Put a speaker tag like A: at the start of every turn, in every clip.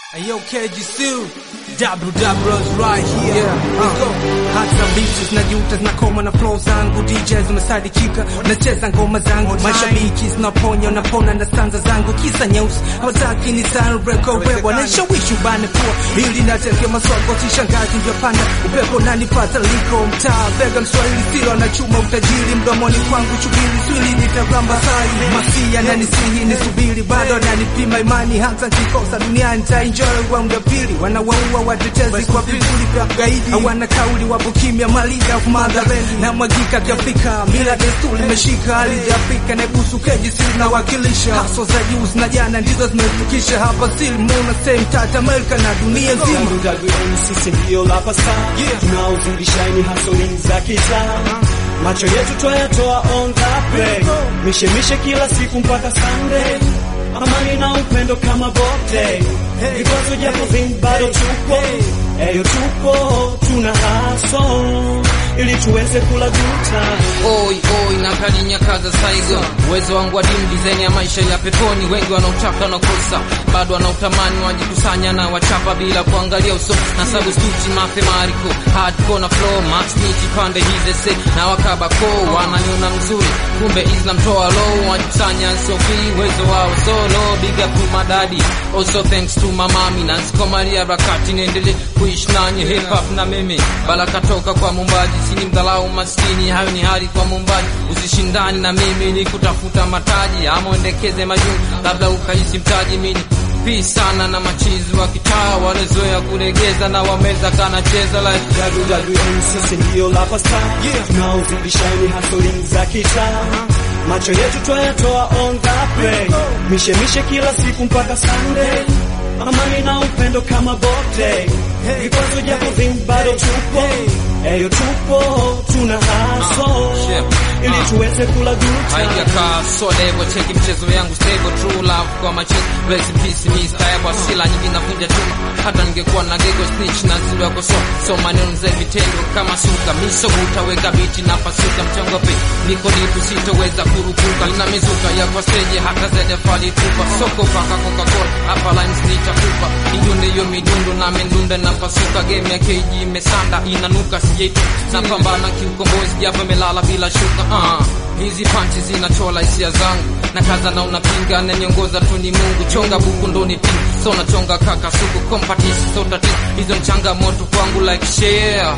A: Ayo KG Sue Double double right here yeah. Let's go Hata bitches na juta zinakoma na flow zangu DJs umesadikika nacheza ngoma zangu mashabiki zinaponya napona na stanza zangu kisa nyeusi hawataki ni san record wewe nishawishi ubane pua ili nateke maswako sishangazi ndio panda upepo nanipata liko mtaa bega mswahili silo anachuma utajiri mdomoni kwangu chubiri swili nitagamba sai masia na nisihi nisubiri bado ananipima imani hata nkikosa duniani nitaenjoy round ya pili wanawaua watetezi kwa vivuli vya gaidi hawana kauli wapo kimya malida of motherland na mwagika kiafrika mila desturi imeshika hali ya Afrika na ibusu keji sili na wakilisha haso za juu na jana ndizo zimefikisha hapa still muna same tata Amerika na dunia nzima
B: WWN sisi ndio lapa star tunaozindishaini hasolini za kitaa macho yetu twayatoa on the play mishemishe kila siku mpaka Sunday amani na upendo kama bote vikwazo japo vingi bado tupo eyo tupo tuna haso ili tuweze kula guta
C: Oi oi na kadi nyakaza saigo uwezo wangu wa dimu design ya maisha ya peponi wengi wanaotaka na kosa bado wanautamani wajikusanya na wachapa bila kuangalia uso na substitute mathematical hardcore na flow max niti pande hizi se na wakaba ko wananiona mzuri kumbe Islam toa low wajikusanya sofi uwezo wao solo big up to my daddy also thanks to my mami na sikomalia rakati niendelee kuishi nanyi hip hop na mimi baraka toka kwa mumbaji sini mdhalau maskini hayo ni hali kwa mumbaji usishindani na mimi ni kutafuta mataji ama uendekeze majuu labda ukahisi mtaji mini pii sana na machizi wa kitaa walezoea kulegeza na wameza kanacheza like
B: WWN sisi ndio lapa star tunaozindishaini hasolini za kitaa macho yetu twayatoa on the play mishemishe kila siku mpaka Sunday amani na upendo kama bote vikwazo japo vingi bado tupo eyo tupo tuna haso
C: shit.
B: ili
C: Ah.
B: tuweze kula guta
C: haijakaa so level cheki mchezo yangu stable true love kwa machizi bless in peace me style kwa sila nyingi navunja chuma hata ningekuwa na gego snitch na zilo yako so so maneno za vitendo kama suka miso utaweka biti na pasuka mchongope niko dipu sitoweza kurupuka na mizuka ya kwa stage hata zaidi fali tupa soko paka coca cola hapa lines nitakupa midundo hiyo midundo na mendunda na pasuka game ya KG imesanda inanuka sijaitu napambana kiukombozi japo imelala bila shuka uh. hizi panchi zinachola hisia zangu na kaza na unapinga na niongoza tu ni Mungu chonga buku ndo ni pingi so nachonga kaka suku kompatisi so tatizo hizo ni changamoto kwangu like share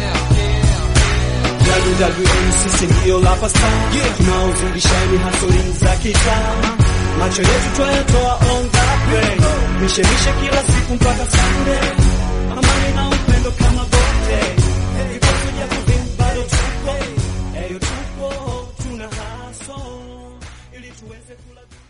B: WWN sisi ndio lapa star tunaozindishaini hasolini za kitaa macho yetu twayatoa on the play mishemishe kila siku mpaka Sunday amani na upendo kama bote vikwazo japo vingi bado tupo eyo tupo tuna haso ili tuweze kula